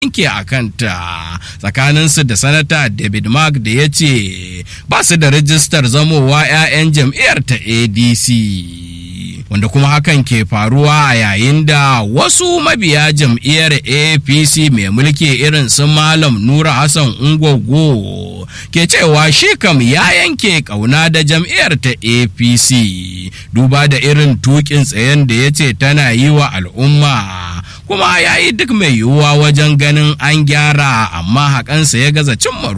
yanke a kanta tsakaninsu da sanata david mark da ya ce ba su da rijistar zamowa 'ya'yan jam'iyyar ta adc wanda kuma hakan ke faruwa a yayin da wasu mabiya jam'iyyar apc mai mulki irin su malam nura hassan ungogo ke cewa shi kam ya yanke kauna da jam'iyyar ta apc duba da irin tukin tsayen da ya ce tana yi wa al'umma kuma ya yi duk mai yiwuwa wajen ganin an gyara amma hakansa ya gaza cimma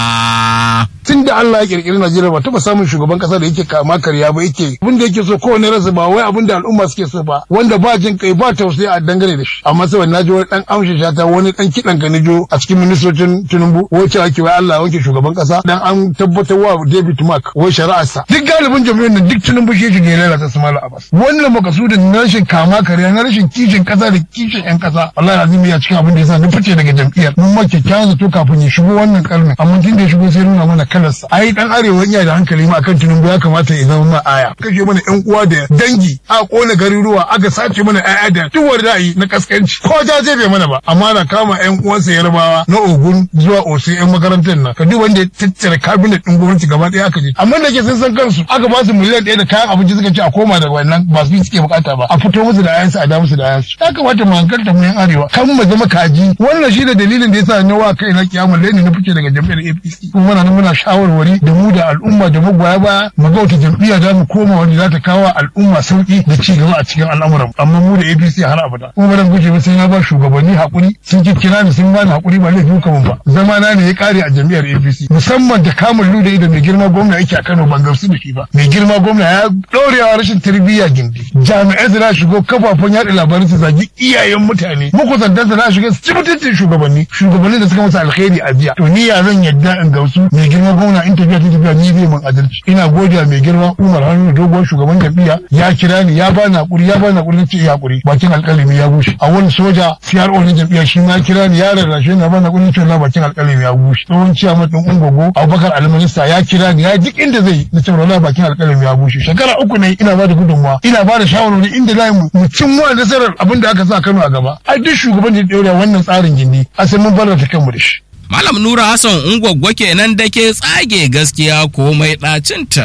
ruwa. tun da Allah ya kirkiri Najeriya ba taba samun shugaban kasa da yake kama karya ba yake abin da yake so kowane rasa ba wai abin da al'umma suke so ba wanda ba jin kai ba tausayi a dangane da shi amma sai na ji wani dan amshi shata wani dan kidan ka nijo a cikin ministocin Tinubu wace ake wai Allah wanke shugaban kasa dan an tabbatar wa David Mark wai shari'arsa duk galibin jami'an nan duk Tinubu shi shige lalata su Malam Abbas wannan makasudin na rashin kama karya na rashin kishin kasa da kishin yan kasa Allah azimi ya cikin abin da yasa na fice daga jam'iyyar mun ma kyakkyawan zato kafin ya shigo wannan karnin amma tun da ya shigo sai nuna mana kalarsa ai dan arewa yana da hankali ma akan Tinubu ya kamata ya zama ma aya kashe mana yan uwa da dangi a kona garuruwa aka sace mana ƴaƴa da duk wanda za a yi na kaskanci ko ta bai mana ba amma na kama yan uwansa yarbawa na ogun zuwa osi yan makarantar nan ka duk wanda ya tattara kabinet din gwamnati gaba ɗaya aka je amma da ke sun san kansu aka ba su miliyan ɗaya da kayan abinci suka ce a koma da wannan ba su suke bukata ba a fito musu da ayansu a da musu da ayansu ya kamata mu hankalta mu yan arewa kan mu zama kaji wannan shi da dalilin da yasa na wa kai na kiyamul laini na fice daga jam'iyyar APC kuma muna nan muna shawarwari da mu da al'umma da magoya baya mu ga wata jam'iyya za mu koma wanda za ta kawo al'umma sauki da ci gaba a cikin al'amuran amma mu da APC har abada kuma ban guje ba sai na ba shugabanni hakuri sun kira ni sun bani hakuri ba laifin kuma ba zama na ne ya kare a jam'iyyar APC musamman da kamun luda da mai girma gwamna yake a Kano ban gamsu da shi ba mai girma gwamna ya ɗorewa rashin tarbiyya gindi jami'ai su shigo kafafen yaɗa labarai su zagi iyayen mutane makusantan su na shiga su ci mutuncin shugabanni shugabanni da suka masa alkhairi a jiya to ni ya zan yadda in gamsu mai girma gwamna in tafiya ta tafiya ni zai min adalci ina godiya mai girma Umar Hannu dogon shugaban jam'iyya ya kira ni ya bani hakuri ya bani hakuri ce ya hakuri bakin alƙalami ya bushe a wani soja CRO na jam'iyya shi ma kira ni ya rarrashe ni ya bani hakuri ce na bakin alƙalami ya bushe tsohon ciyaman ɗin Ungogo Abubakar Almanista ya kira ni ya duk inda zai na ce wallahi bakin alƙalami ya bushe shekara uku ne ina ba da gudunmawa ina ba da shawarwari inda za mu mu cin wa nasarar abin da aka sa Kano a gaba ai duk shugaban da ya ɗaure wannan tsarin gindi a sai mun bar ta kanmu da shi Malam Nura Hassan Ungwaggwa kenan da ke tsage gaskiya komai ɗacinta.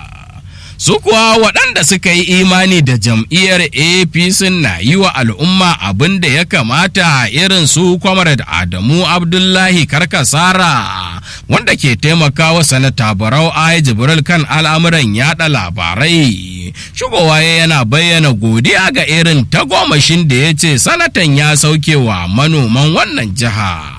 Su kuwa waɗanda suka yi imani da jam'iyyar APC na yi wa al'umma abin da ya kamata irin su Comrade Adamu Abdullahi Karkasara wanda ke taimakawa sanata Barau Ai Jibril kan al'amuran yada labarai. Shugowa yana bayyana godiya ga irin tagomashin da ya ce sanatan ya sauke wa manoman wannan jiha.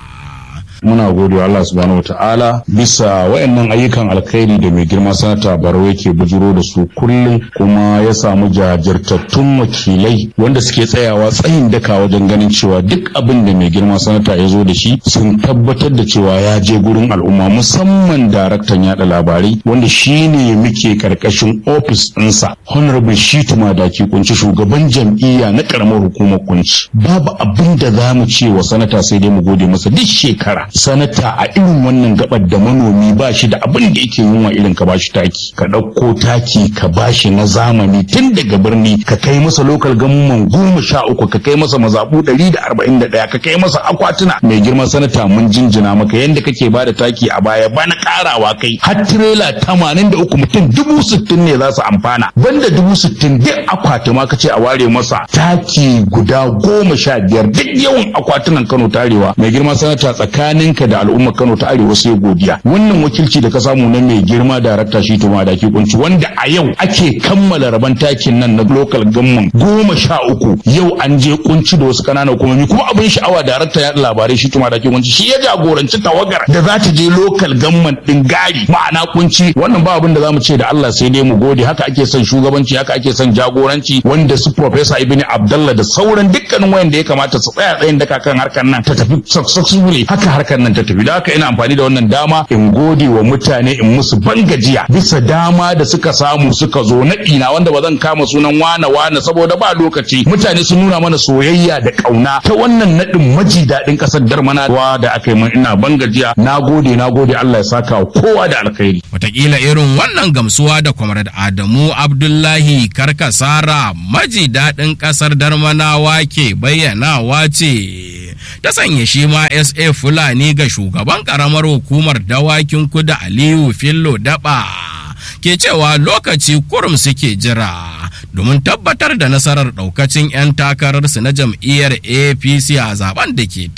muna gode wa Allah subhanahu wa ta'ala bisa wayannan ayyukan alkhairi da mai girma sanata Barau yake bujuro da su kullum kuma ya samu jajirtattun wakilai wanda suke tsayawa tsayin daka wajen ganin cewa duk abin da mai girma sanata ya zo da shi sun tabbatar da cewa ya je gurin al'umma musamman daraktan yada labarai wanda shine muke karkashin ofis ɗinsa honorable shitu madaki kunci shugaban jam'iyya na karamar hukumar kunci babu abin da za mu ce wa sanata sai dai mu gode masa duk shekara sanata a irin wannan gabar da manomi ba shi da abin da yake yunwa irin ka bashi taki ka ɗauko taki ka bashi na zamani tun daga birni ka kai masa lokal gamman goma sha uku ka kai masa mazaɓu ɗari da arba'in da ɗaya ka kai masa akwatuna mai girman sanata mun jinjina maka yadda kake ba da taki a baya bana ƙarawa kai har tirela tamanin da uku mutum dubu sittin ne za su amfana banda dubu sittin duk akwati ma ka ce a ware masa taki guda goma sha biyar duk yawan akwatunan kano tarewa mai girma sanata tsakaninka da al'ummar kano ta arewa sai godiya wannan wakilci da ka samu na mai girma darakta shi tuma da kunci wanda a yau ake kammala raban takin nan na local gamman goma sha uku yau an je kunci da wasu kananan hukumomi kuma abin sha'awa darakta ya labarai shi tuma da kunci shi ya jagoranci tawagar da za ta je local gamman din gari ma'ana kunci wannan ba abin da zamu ce da Allah sai dai mu gode haka ake son shugabanci haka ake son jagoranci wanda su professor Ibn Abdullah da sauran dukkanin wayanda ya kamata su tsaya tsayin daka kan harkar nan ta tafi successfully haka harkar nan ta tafi da haka ina amfani da wannan dama in gode wa mutane in musu bangajiya bisa dama da suka samu suka zo na ina wanda ba zan kama sunan wane wane saboda ba lokaci mutane sun nuna mana soyayya da kauna ta wannan nadin maji daɗin ƙasar darmana da aka yi min ina bangajiya na gode na gode Allah ya saka wa kowa da alkhairi Wataƙila irin wannan gamsuwa da Comrade Adamu Abdullahi Karkasara maji daɗin ƙasar Darmanawa ke bayyanawa ce ta sanya shi ma sa fulani ga shugaban karamar hukumar dawakin kuda aliyu fillo daba ke cewa lokaci kurum suke jira domin tabbatar da nasarar daukacin 'yan takararsu na jam'iyyar apc a zaben da ke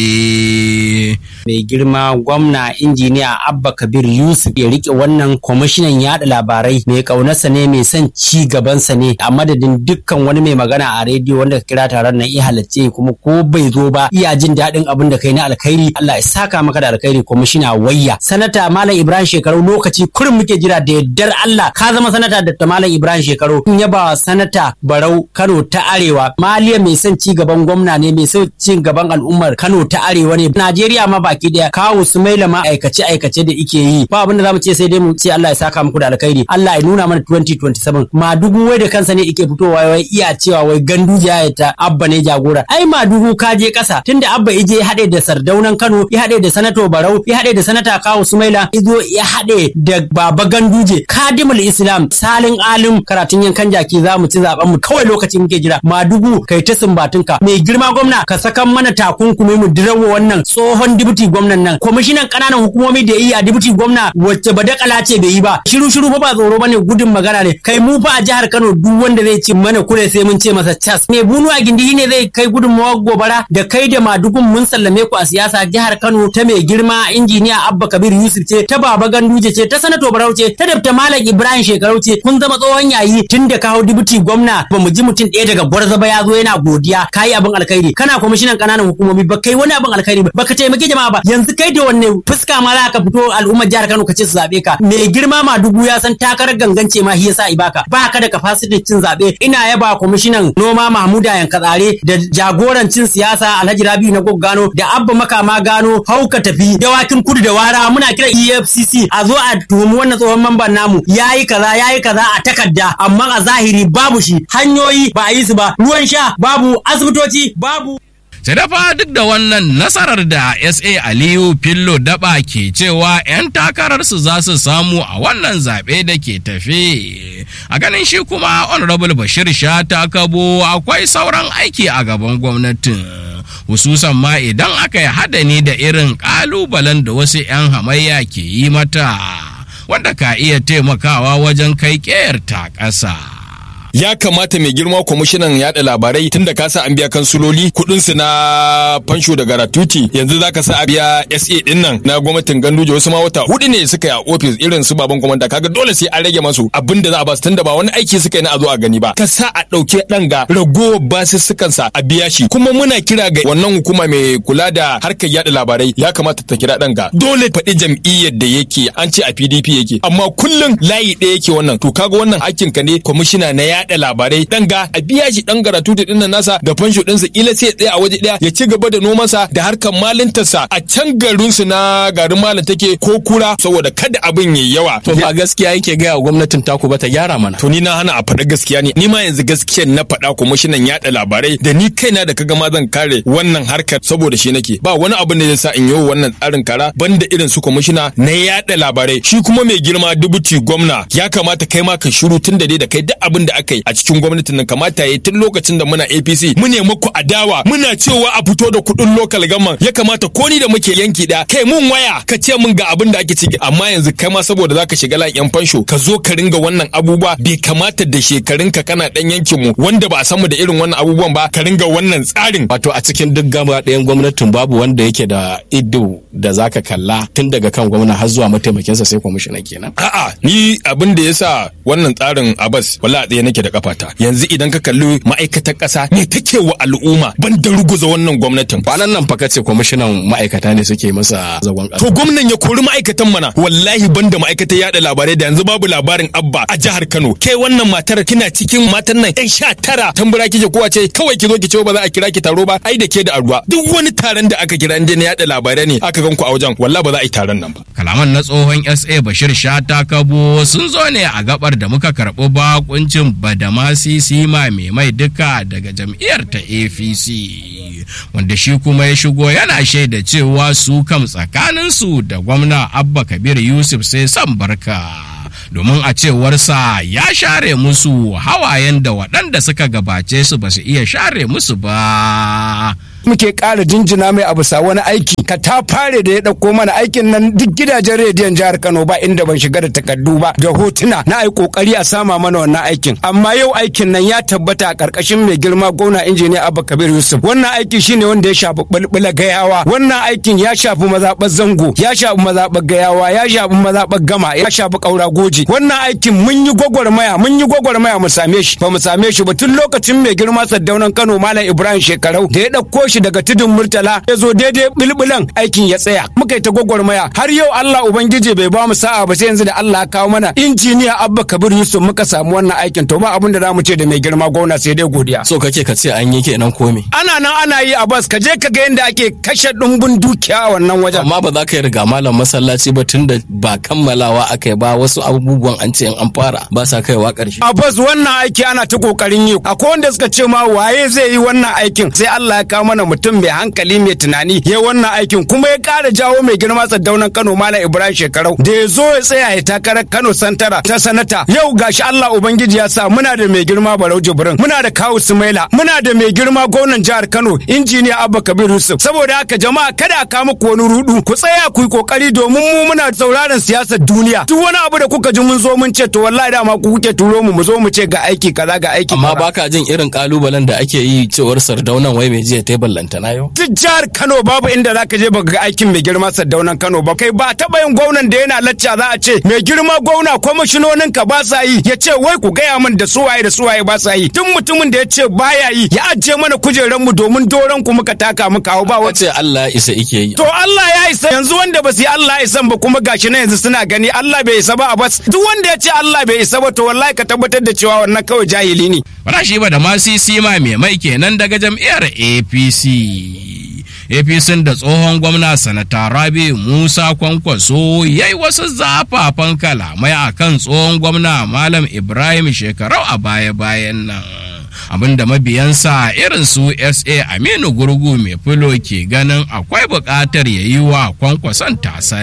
tafi mai girma gwamna injiniya abba kabir yusuf ya rike wannan kwamishinan yada labarai mai kaunarsa ne mai son ci gabansa ne a madadin dukkan wani mai magana a rediyo wanda ka kira taron nan iya halarce kuma ko bai zo ba iya jin daɗin abin da kai na alkhairi Allah ya saka maka da alkhairi kwamishina wayya sanata malam ibrahim shekaru lokaci kurin muke jira da yardar Allah ka zama sanata da malam ibrahim shekaru in yaba sanata barau kano ta arewa maliya mai son ci gaban gwamna ne mai son ci gaban al'ummar kano ta arewa ne najeriya ma baki daya kawo su maila ma aikace aikace da ike yi ba abin da zamu ce sai dai mu ce Allah ya saka muku da alkhairi Allah ya nuna mana 2027 madugu wai da kansa ne ike fitowa wai iya cewa wai ganduje ya ta abba ne jagora ai madugu ka je kasa tunda abba ije ya haɗe da sardaunan kano ya haɗe da sanato barau ya haɗe da sanata kawo sumaila izo ya haɗe da baba ganduje kadimul islam salin alim karatun yankan jaki za mu ci zaben mu kawai lokacin muke jira madugu kai ta sumbatunka mai girma gwamna ka sakan mana takunkumi mu dirawo wannan tsohon dibuti gwamnan nan kwamishinan kananan hukumomi da yi a dibuti gwamna wacce ba dakala ce bai yi ba shiru shiru fa ba tsoro bane gudun magana ne kai mu fa a jihar Kano duk wanda zai ci mana kure sai mun ce masa cas me bunu a gindi ne zai kai gudunmawar gobara da kai da madugun mun sallame ku a siyasa jihar Kano ta mai girma injiniya Abba Kabir Yusuf ce ta Baba Ganduje ce ta Sanato Barau ce ta Dr. Malam Ibrahim Shekarau ce kun zama tsohon yayi tun da kawo dibuti gwamna ba mu ji mutum ɗaya daga gwarza ba ya zo yana godiya kayi abin alkhairi kana kwamishinan kananan hukumomi ba kai wani abin alkhairi ba baka taimaki jama'a ba yanzu kai da wanne fuska ma za ka fito al'ummar jihar Kano ka ce su zabe ka mai girma ma dubu ya san takarar gangance ma shi yasa ibaka ba ka da capacity cin zabe ina yaba kwamishinan noma Mahmuda Yankatsare da jagoran cin siyasa Alhaji Rabiu na Gano da Abba Makama Gano hauka tafi dawakin kudu da wara muna kira EFCC a zo a tuhumi wannan tsohon mamban namu yayi kaza yayi kaza a takarda amma a zahiri babu shi hanyoyi ba a yi su ba ruwan sha babu asibitoci babu sai dafa duk da wannan nasarar da sa aliyu fillo daba ke cewa 'yan takararsu za su samu a wannan zaɓe da ke tafe a ganin shi kuma honorable bashir sha ta kabo akwai sauran aiki a gaban gwamnatin hususan ma idan aka yi hadani da irin ƙalubalen da wasu 'yan hamayya ke yi mata wanda ka iya taimakawa wajen kai ƙeyar ta ƙasa. ya kamata mai girma kwamishinan yada labarai tunda ka sa an biya kansuloli kudin su na fansho da garatuti yanzu zaka sa a biya SA din nan na gwamnatin Ganduje wasu ma wata hudu ne suka yi a office irin su baban komanda kaga dole sai an rage masu abin da za a ba su tunda ba wani aiki suka yi na a zo a gani ba ka sa a dauke dan ga ragowar basussukan sa a biya shi kuma muna kira ga wannan hukuma mai kula da harkar yada labarai ya kamata ta kira dan ga dole faɗi jam'iyyar da yake an ce a PDP yake amma kullum layi ɗaya yake wannan to kaga wannan hakkin ka ne kwamishina na yada labarai dan ga a biya shi dan garatu da dinnan nasa da fansho dinsa kila sai tsaya a waje daya ya ci gaba da nomansa da harkar malintarsa a can garin su na garin malin take ko kura saboda kada abin yayi yawa to ba gaskiya yake ga gwamnatin taku ba ta gyara mana to ni na hana a faɗa gaskiya ne ni ma yanzu gaskiyar na faɗa kwamishinan yaɗa labarai da ni kaina da kaga ma zan kare wannan harkar saboda shi nake ba wani abin da zai sa in yi wannan tsarin kara banda irin su kwamishina na yaɗa labarai shi kuma mai girma dubuti gwamna ya kamata kai ma ka shiru tun da dai da kai duk abin da aka yi a cikin gwamnatin nan kamata ya tun lokacin da muna APC mu ne muku adawa muna cewa a fito da kuɗin local government ya kamata ko ni da muke yanki da kai mun waya ka ce mun ga abin da ake ciki amma yanzu kai ma saboda zaka shiga lan yan fansho ka zo ka ringa wannan abubuwa bai kamata da shekarun ka kana dan yankin mu wanda ba a san mu da irin wannan abubuwan ba ka ringa wannan tsarin wato a cikin duk gaba ɗayan gwamnatin babu wanda yake da ido da zaka kalla tun daga kan gwamna har zuwa mataimakinsa sai kwamishina kenan a'a ni abin da yasa wannan tsarin Abbas wallahi ɗaya nake da kafata yanzu idan ka kalli ma'aikatar ƙasa me take wa al'umma ban da ruguza wannan gwamnatin kwanan nan fa kace kwamishinan ma'aikata ne suke masa zagon ƙasa to gwamnan ya kori ma'aikatan mana wallahi ban da ma'aikatar yada labarai da yanzu babu labarin abba a jihar Kano kai wannan matar kina cikin matan nan yan sha tara tambura kike kowa ce kawai ki zo ki ce ba za a kira ki taro ba ai da ke da arwa duk wani taron da aka kira inda na yada labarai ne aka gan ku a wajen wallahi ba za a yi taron nan ba kalaman na tsohon sa bashir shata kabo sun zo ne a gabar da muka karɓi bakuncin badamasi sima mai mai duka daga jam'iyyar ta apc wanda shi kuma ya shigo yana shaida cewa su kam tsakaninsu da gwamna abba kabir yusuf sai san barka domin a cewarsa ya share musu hawayen da waɗanda suka gabace su ba su iya share musu ba muke ƙara jinjina mai abu sa wani aiki ka ta fare da ya ɗauko mana aikin nan duk gidajen rediyon jihar Kano ba inda ban shiga da takardu ba da hotuna na ai kokari a sama mana wannan aikin amma yau aikin nan ya tabbata a ƙarƙashin mai girma gwamna injiniya Abba Kabir Yusuf wannan aiki shine wanda ya shafi bulbula gayawa wannan aikin ya shafi mazaɓar zango ya shafi mazaɓar gayawa ya shafi mazaɓar gama ya shafi ƙaura goji wannan aikin mun yi gwagwarmaya mun yi gwagwarmaya mu same shi ba mu same shi ba tun lokacin mai girma saddaunan Kano Malam Ibrahim Shekarau da ya ɗauko shi daga tudun Murtala ya zo daidai bulbulan aikin ya tsaya muka yi ta gwagwarmaya har yau Allah Ubangiji bai ba mu sa'a ba sai yanzu da Allah ya kawo mana injiniya Abba Kabir Yusuf muka samu wannan aikin to ba abin da zamu ce da mai girma gwamna sai dai godiya so kake ka ce an yi kenan komi ana nan ana yi a bas ka je ka ga yadda ake kashe ɗumbin dukiya a wannan wajen amma ba za ka yi riga malam masallaci ba tun da ba kammalawa aka yi ba wasu abubuwan an ce an fara ba sa kaiwa ƙarshe a bas wannan aiki ana ta kokarin yi akwai wanda suka ce ma waye zai yi wannan aikin sai Allah ya kawo mana mutum mai hankali mai tunani ya wannan aikin kuma ya ƙara jawo mai girma saddaunan Kano Malam Ibrahim Shekarau da ya zo ya tsaya ya takarar Kano Santara ta sanata yau gashi Allah ubangiji ya sa muna da mai girma Barau Jibrin muna da Kawu Sumaila muna da mai girma gwamnan jihar Kano injiniya Abba Kabir Yusuf saboda haka jama'a kada a kawo muku wani rudu ku tsaya ku yi kokari domin mu muna sauraron siyasar duniya duk wani abu da kuka ji mun zo mun ce to wallahi dama ku kuke turo mu mu zo mu ce ga aiki kaza ga aiki amma kaza. baka jin irin kalubalen da ake yi cewar sardaunan wai mai jiya ta ballanta na yau duk jihar Kano babu inda zaka je baka ga aikin mai girma Saddaunan Kano ba kai ba taɓa yin gwamnan da yana lacca za a ce mai girma gwamna kwamishinonin ka ba sa yi ya ce wai ku gaya min da suwaye da suwaye ba sa yi duk mutumin da ya ce baya yi ya ajiye mana kujeran mu domin doron ku muka taka muka hau ba wata wace Allah ya isa ike yi To Allah ya isa yanzu wanda ba su yi Allah ya isan ba kuma gashi na yanzu suna gani Allah bai isa ba a bas duk wanda ya ce Allah bai isa ba to wallahi ka tabbatar da cewa wannan kawai jahili ne. Rashi ba da masu sima mai mai kenan daga jam'iyyar APC. APC da tsohon gwamna sanata Rabi Musa Kwankwaso ya yi wasu zafafan kalamai a kan tsohon gwamna Malam Ibrahim shekarau a baya-bayan nan. abinda mabiyansa irin su SA Aminu Gurgu mai filo ke ganin akwai buƙatar ya yi wa kwankwason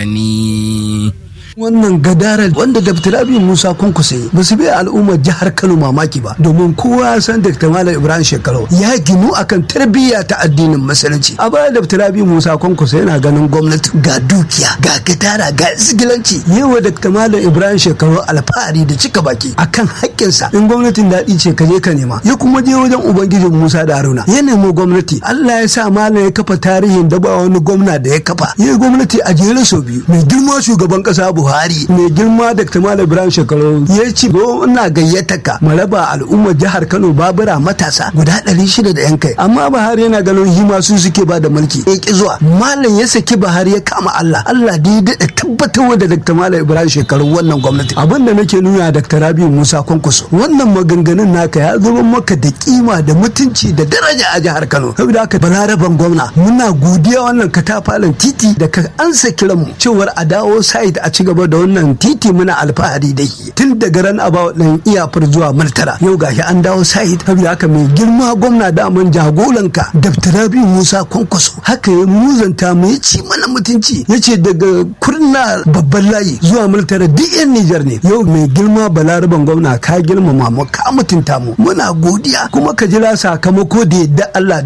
tasani. wannan gadarar wanda Dr. Abi Musa Kunkusai ba su bai al'ummar jihar Kano mamaki ba domin kowa ya san Dr. Malam Ibrahim Shekaru ya ginu akan tarbiyya ta addinin musulunci a baya Dr. Abi Musa Kunkusai yana ganin gwamnati ga dukiya ga gadara ga isigilanci yawa Dr. Malam Ibrahim Shekaru alfahari da cika baki akan haƙƙinsa in gwamnatin daɗi ce ka je ka nema ya kuma je wajen ubangijin Musa da Haruna ya nemo gwamnati Allah ya sa Malam ya kafa tarihin da ba wani gwamna da ya kafa ya yi gwamnati a jere sau biyu mai girma shugaban ƙasa Buhari mai girma Dr. Malam Ibrahim Shekaru ya ce zo ina gayyata ka mu raba al'ummar jihar Kano babura matasa guda ɗari shida da yan kai amma Buhari yana ganin hima su suke ba da mulki ya ki zuwa Malam ya saki Buhari ya kama Allah Allah da ya daɗa tabbatar da Dr. Malam Ibrahim Shekaru wannan gwamnati abin da nake nuna Dr. Rabi Musa Kwankwaso wannan maganganun naka ya zama maka da kima da mutunci da daraja a jihar Kano saboda haka balaraban gwamna muna godiya wannan katafalin titi da ka ansa kiranmu cewar a dawo site a ci gaba da wannan titi muna alfahari da shi tun daga ran abawa ɗin iyafar zuwa martara yau gashi an dawo site saboda haka mai girma gwamna daman jagoranka Dr. Rabi Musa Kwankwaso haka ya muzanta mu ya ci mana mutunci ya ce daga kurna babban layi zuwa martara duk yan Nijar ne yau mai girma balaraban gwamna ka girmama mu ka mutunta mu muna godiya kuma ka jira sakamako da yadda Allah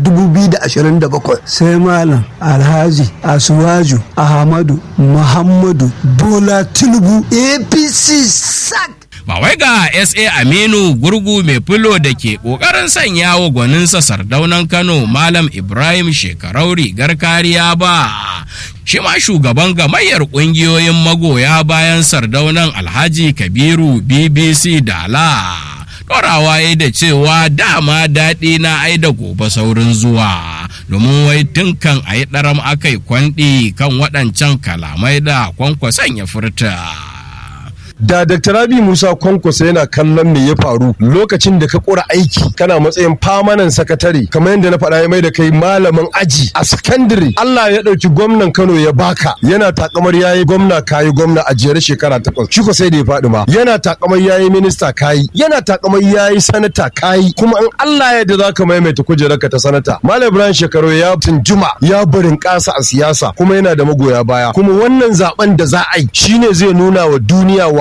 2027 sai malam Alhaji Asuwaju Ahmadu Muhammadu Bola Tinubu APC sak ba wai ga SA Aminu gurgu mai filo da ke ƙoƙarin sanya wa gwaninsa sardaunan Kano Malam Ibrahim shekarau rigar kariya ba. Shi ma shugaban gamayyar ƙungiyoyin magoya bayan sardaunan Alhaji Kabiru BBC Dala. Ɗorawa ya da cewa dama daɗi na ai da gobe saurin zuwa. domin wai tun kan a yi ɗaram aka yi kwanɗi kan waɗancan kalamai da kwankwason ya furta. da Dr. Rabi Musa Kwankwasa yana kallon me ya faru lokacin da ka kura aiki kana matsayin famanan sakatare kamar yadda na faɗa ya mai da kai malamin aji a sakandare Allah ya ɗauki gwamnan Kano ya baka yana takamar yayi gwamna kayi gwamna a jere shekara takwas shi ko sai da ya faɗi ma yana takamar yayi minista kayi yana takamar yayi sanata kayi kuma in Allah ya yarda zaka maimaita kujerarka ta sanata Malam Ibrahim Shekaru ya tunjuma ya barin ƙasa a siyasa kuma yana da magoya baya kuma wannan zaben da za a yi shine zai nuna wa duniya wa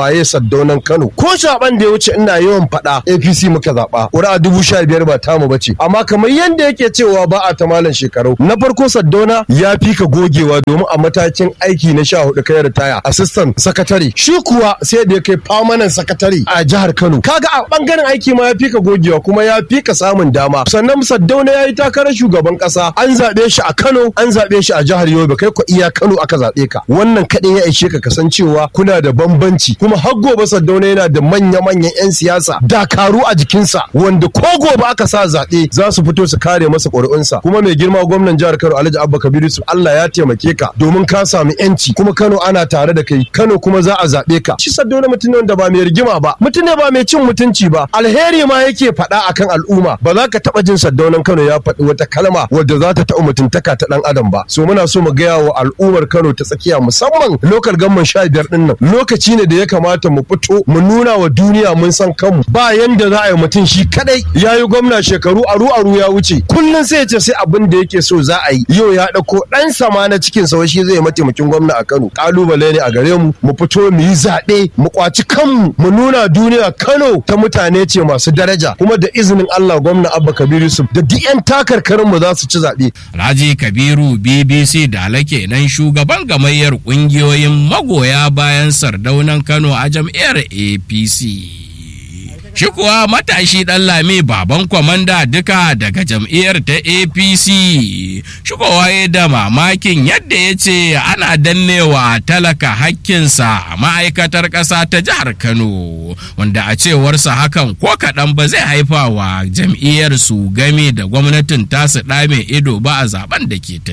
waye saddaunan Kano ko zaben da ya wuce ina yawan faɗa APC muka zaɓa ƙuri'a dubu sha biyar ba tamu bace amma kamar yadda yake cewa ba a ta malam shekaru na farko saddauna ya fi ka gogewa domin a matakin aiki na sha hudu kai ritaya assistant sakatare shi kuwa sai da ya kai permanent sakatare a jihar Kano kaga a bangaren aiki ma ya fi ka gogewa kuma ya fi ka samun dama sannan saddauna ya yi takarar shugaban kasa an zaɓe shi a Kano an zaɓe shi a jihar Yobe kai ko iya Kano aka zaɓe ka wannan kaɗai ya ishe ka kasancewa kuna da bambanci kuma har gobe saddauna yana da manya-manyan 'yan siyasa dakaru a jikinsa wanda ko gobe aka sa zaɓe za su fito su kare masa ƙuri'unsa kuma mai girma gwamnan jihar Kano Alhaji Abba Kabiru su Allah ya taimake ka domin ka samu yanci kuma Kano ana tare da kai Kano kuma za a zaɓe ka shi saddauna mutum ne wanda ba mai rigima ba mutum ne ba mai cin mutunci ba alheri ma yake faɗa akan al'umma ba za ka taɓa jin saddaunan Kano ya faɗi wata kalma wadda za ta taɓa mutuntaka ta ɗan adam ba so muna so mu gaya wa al'ummar Kano ta tsakiya musamman lokal gamman sha biyar ɗin nan lokaci ne da ya kamata mu fito mu nuna wa duniya mun san kanmu ba yanda za a yi mutum shi kadai ya yi gwamna shekaru aru aru ya wuce kullum sai ya ce sai abin da yake so za a yi yau ya ɗauko ɗan sama na cikin sa shi zai mataimakin gwamna a Kano kalubale ne a gare mu mu fito mu yi zaɓe mu kwaci kanmu mu nuna duniya Kano ta mutane ce masu daraja kuma da izinin Allah gwamna Abba Kabir Yusuf da duk 'yan takarkarin mu za su ci zaɓe. Alhaji Kabiru BBC da alake nan shugaban gamayyar ƙungiyoyin magoya bayan sardaunan Kano a jam'iyyar APC. Shi kuwa matashi ɗan lami baban kwamanda duka daga jam'iyyar ta APC. Shigowa ya da mamakin yadda ya ce ana dannewa talaka hakkinsa a ma'aikatar ƙasa ta jihar Kano, wanda a cewarsa hakan ko kaɗan ba zai haifa wa jam'iyyar su game da gwamnatin tasu ɗame ido ba a zaben da ke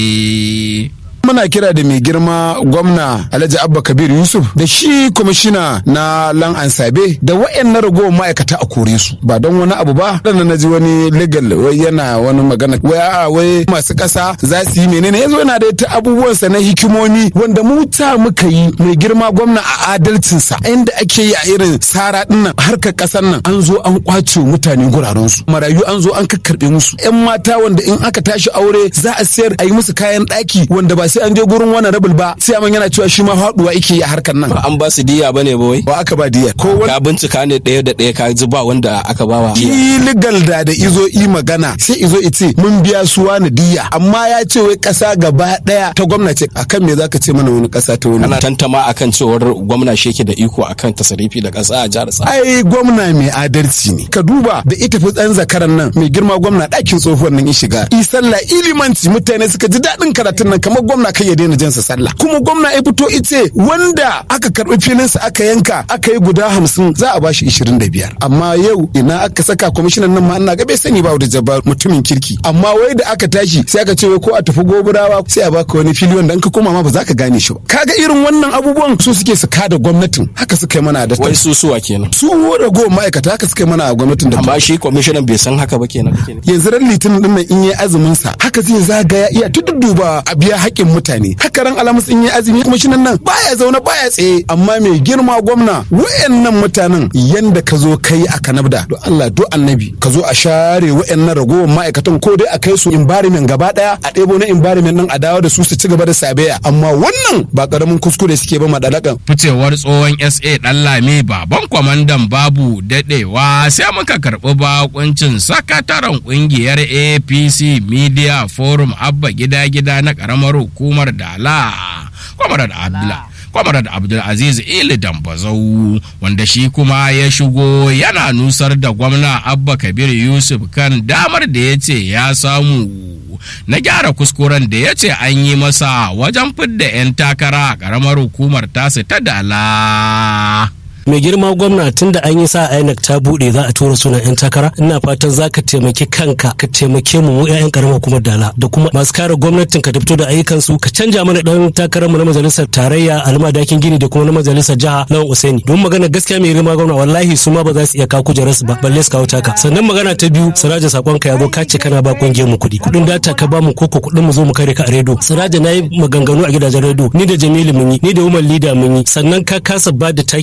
tafe. muna kira da mai girma gwamna alhaji abba kabir yusuf da shi kwamishina na lan ansabe da wayannan ragowar ma'aikata a kore su ba don wani abu ba dan na ji wani legal wai yana wani magana wai a wai masu kasa za su yi menene yazo yana da ta abubuwansa na hikimomi wanda mu ta muka yi mai girma gwamna a adalcinsa inda ake yi a irin sara dinnan harkar kasar nan an zo an kwace mutane guraren su marayu an zo an kakkarbe musu yan mata wanda in aka tashi aure za a sayar a yi musu kayan daki wanda ba sai an je gurin wani rabul ba sai man yana cewa shi ma haduwa yake yi a harkar nan an ba su diya bane ba wai ba aka ba diya ko ka bincika ne ɗaya da ɗaya ka ji ba wanda aka ba wa illegal da da izo i magana sai izo ice mun biya su wani diya amma ya ce wai kasa gaba daya ta gwamnati akan me zaka ce mana wani kasa ta wani ana tantama akan cewar gwamna shi yake da iko akan tasarifi da kasa a jihar sa ai gwamna mai adalci ne ka duba da ita fi tsan zakaran nan mai girma gwamna ɗakin tsohuwar nan ya shiga i sallah ilimanci mutane suka ji daɗin karatun nan kamar gwamna kai ya daina jinsa sallah kuma gwamna ya fito ice wanda aka karbi filinsa aka yanka aka yi guda hamsin za a bashi ishirin da biyar amma yau ina aka saka kwamishinan nan ma ina ga bai sani ba da jabbar mutumin kirki amma wai da aka tashi sai aka ce wai ko a tafi goburawa sai a baka wani fili wanda in ka koma ma ba za ka gane shi ba kaga irin wannan abubuwan su suke su kada gwamnatin haka suka yi mana da wai su suwa kenan su rago ma'aikata haka suka yi mana a gwamnatin da amma shi kwamishinan bai san haka ba kenan yanzu ran litinin din nan in yi azumin sa haka zai zagaya iya tudduba a biya haƙƙin mutane haka ran alamus in yi azumi kuma shi nan baya zaune baya tsaye amma mai girma gwamna wayannan mutanen yanda ka zo kai a kanabda do Allah do annabi ka zo a share wayannan ragowar ma'aikatan ko dai a kai su environment gaba daya a ɗebo na environment nan a dawo da su su ci gaba da sabeya amma wannan ba karamin kuskure suke ba madalakan ficewar tsohon SA dan lami baban kwamandan babu dadewa sai muka karɓi bakuncin sakataren kungiyar APC Media Forum Abba gida gida na karamar hukumar Dala Kwamarar Abdullah Kwamarar Abdulaziz Ili Dambazau wanda shi kuma ya shigo yana nusar da gwamna Abba Kabir Yusuf kan damar da ya ce ya samu na gyara kuskuren da ya ce an yi masa wajen fidda 'yan takara a ƙaramar hukumar tasu ta Dala. mai girma gwamna tun da an yi sa INEC ta bude za a tura sunan yan takara ina fatan za ka taimaki kanka ka taimake mu mu yayan karamar hukumar dala da kuma masu kare gwamnatin ka fito da ayyukan su ka canja mana dan takarar mu na majalisar tarayya alma dakin gini da kuma na majalisar jiha lawan usaini don magana gaskiya mai girma gwamna wallahi su ma ba za su iya kawo kujerar su ba balle su kawo taka sannan magana ta biyu siraja sakon ka ya zo ka ce kana ba kungiyar mu kuɗi kuɗin data ka ba mu koko kuɗin mu zo mu kare ka a redo siraja na yi maganganu a gidajen redo ni da jamilu mun yi ni da umar lida mun yi sannan ka kasa ba da taki a karamar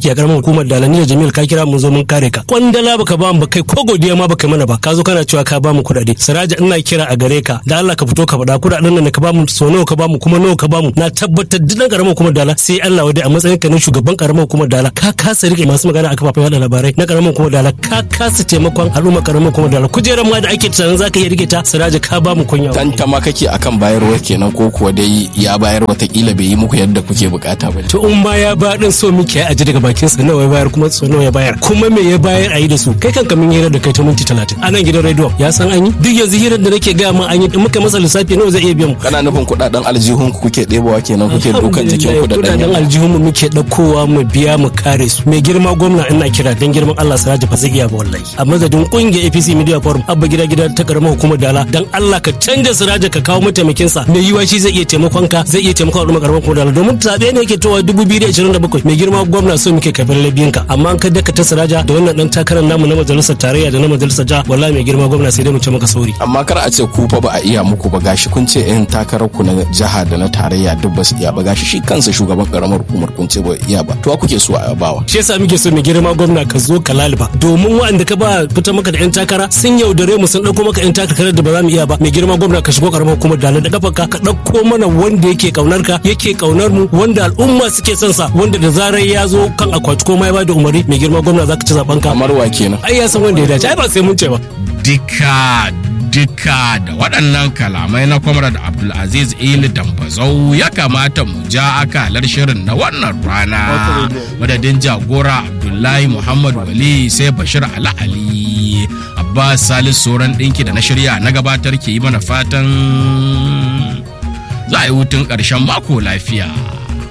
hukumar dalani da jamil ka kira mun zo mun kare ka kwandala baka ba mu ba kai ko godiya ma baka mana ba ka zo kana cewa ka ba mu kuɗaɗe siraja ina kira a gare ka da Allah ka fito ka faɗa kuɗaɗen nan da ka ba mu so nawa ka ba mu kuma nawa ka ba mu na tabbatar duk ɗan karamar hukumar dala sai Allah wadai a matsayin ka na shugaban karamar hukumar dala ka kasa rike masu magana a kafafen yada labarai na karamar hukumar dala ka kasa taimakon al'umma karamar hukumar dala kujerar ma da ake tunanin zaka iya rike ta siraja ka ba mu kunya tantama kake akan bayarwa kenan ko kuwa dai ya bayar watakila bai yi muku yadda kuke bukata ba to in ma ya ba din so muke a ji daga bakin sa nawa ya bayar kuma so nawa ya bayar kuma me ya bayar a yi da su kai kanka mun hira da kai ta minti 30 a nan gidan radio ya san an yi duk yanzu hirar da nake ga ma an yi in muka masa lissafi nawa zai iya biyan mu kana nufin kudaden aljihun ku kuke ɗebowa kenan kuke dukan jikin ku da kudaden aljihun mu muke ɗaukowa mu biya mu kare su mai girma gwamna ina kira dan girman Allah Siraji ba zai iya ba wallahi a madadin kungiyar APC Media Forum abba gida gida ta karamar hukumar Dala dan Allah ka canja Siraji ka kawo mataimakin sa mai yiwa shi zai iya taimakon ka zai iya taimakon al'umma karamar hukumar Dala domin zabe ne yake towa 2027 mai girma gwamna so muke kafin labiyin ka amma an ka daka ta Siraja da wannan dan takarar namu na majalisar tarayya da na majalisar ja wallahi mai girma gwamna sai dai mu ce maka sauri amma kar a ce ku fa ba a iya muku ba gashi kun ce yan takarar ku na jiha da na tarayya duk ba su iya ba gashi shi kansa shugaban karamar hukumar kun ce ba iya ba to kuke so a bawa shi yasa muke so mai girma gwamna ka zo ka laliba domin waɗanda ka ba fita maka da yan takara sun yaudare mu sun dauko maka yan takarar da ba za mu iya ba mai girma gwamna ka shigo karamar hukumar dalar da kafarka ka dauko mana wanda yake kaunar ka yake kaunar mu wanda al'umma suke son sa wanda da zarar ya zo kan akwati ko ma ya bada umari mai girma gwamna zaka ci zaben ka kamar wa kenan ai ya san wanda ya dace ai ba sai mun ce ba dika duka da waɗannan kalamai na kwamrad abdulaziz ili dambazau ya kamata mu ja akalar shirin na wannan rana madadin jagora abdullahi muhammad wali sai bashir ali ali abbas salis sauran ɗinki da na shirya na gabatar ke yi mana fatan za a yi hutun ƙarshen mako lafiya